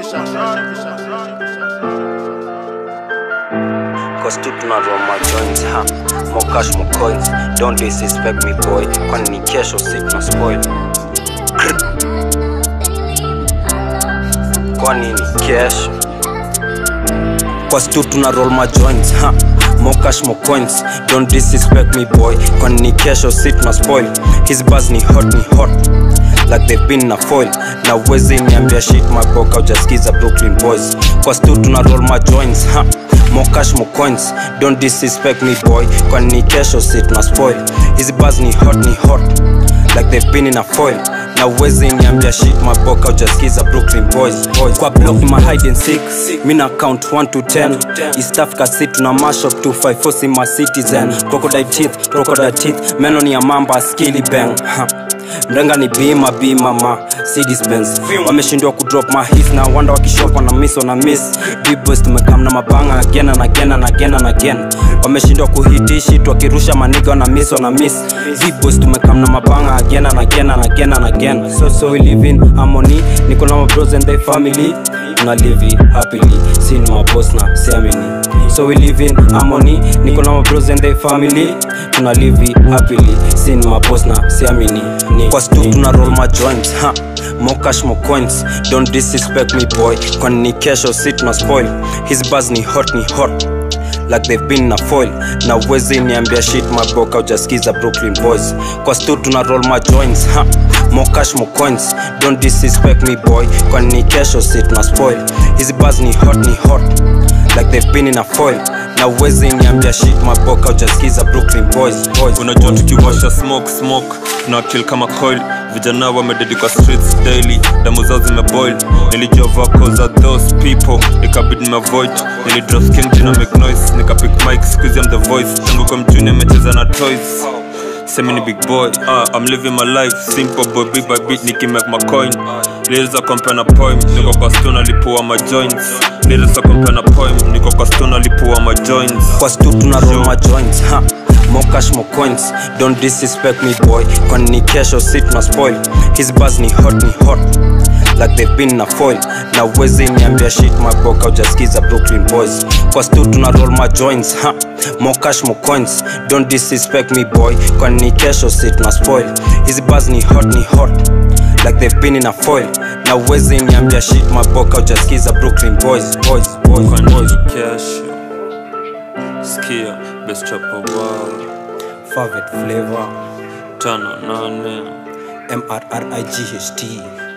Cause tu tunarua majoints ha more cash more coins don't disrespect me boy kwani ni kesho si tuna spoil Krr. kwani ni kesho Cause tu tuna roll my joints ha more cash more coins don't disrespect me boy kwani ni kesho si tuna spoil his buzz ni hot ni hot like they've been na foil na uwezi niambia shit maboka ujaskiza brooklyn boys Cause tu tuna roll my joints ha more cash more coins don't disrespect me boy kwani ni kesho si tuna spoil his buzz ni hot ni hot like they've been in a foil na uwezi niambia shit maboka ujaskiza brooklyn boys, boys. kwa block ni ma hide and seek mina count 1 to 10 east africa city tuna mashup 254 si ma citizen crocodile teeth crocodile teeth meno ni ya mamba skilly bang ha. mrenga ni bima bima ma si dispense wameshindwa kudrop mahis na wanda wakishopa na miss na miss bboys tumekam na mabanga again and again and again and again wameshindwa kuhitishi wakirusha maniga na miss na miss bboys tumekam na mabanga again and again and again and again so so we live in harmony niko na my bros and their family tuna live it happily sin my boss na siamini so we live in harmony niko na my bros and their family tuna live it happily sin my boss na siamini ni kwa stu tuna roll my joints ha more cash more coins don't disrespect me boy kwani ni kesho si tuna spoil his buzz ni hot ni hot like they've been na foil na uwezi niambia shit maboka ujaskiza brooklyn boys kwa stu tuna roll my joints ha more cash more coins don't disrespect me boy kwani ni kesho si tuna spoil hizi buzz ni hot ni hot like they've been in a foil na uwezi niambia shit maboka ujaskiza brooklyn boys, boys unajua tukiwasha smoke smoke na kill kama coil vijana wamededi kwa streets daily damu zao zimeboil nilijua vako za those people ikabidi nimeavoid nilidrop skin jina make noise nikapick mic squeeze I'm the voice tangu kwa mjuni amecheza na toys Semi ni big boy, uh, I'm living my life Simple boy, beat by beat, nikimake my coin Lyrics za compare na poem, niko kwa stone alipua my joints Lyrics za compare na poem, niko kwa stone alipua my joints kwa stu tuna roll my joints ha more cash more coins don't disrespect me boy kwani ni kesho si tuna spoil his buzz ni hot ni hot like they've been na foil na uwezi niambia shit maboka ujaskiza brooklyn boys kwa stu tuna roll my joints ha more cash more coins don't disrespect me boy kwani ni kesho si tuna spoil his buzz ni hot ni hot like they've been in a foil na uwezi niambia shit maboka ujaskiza brooklyn boys boys boys, Kwani boys. ni kesho Skia, best rapper world favorite flavor Tano nane mrright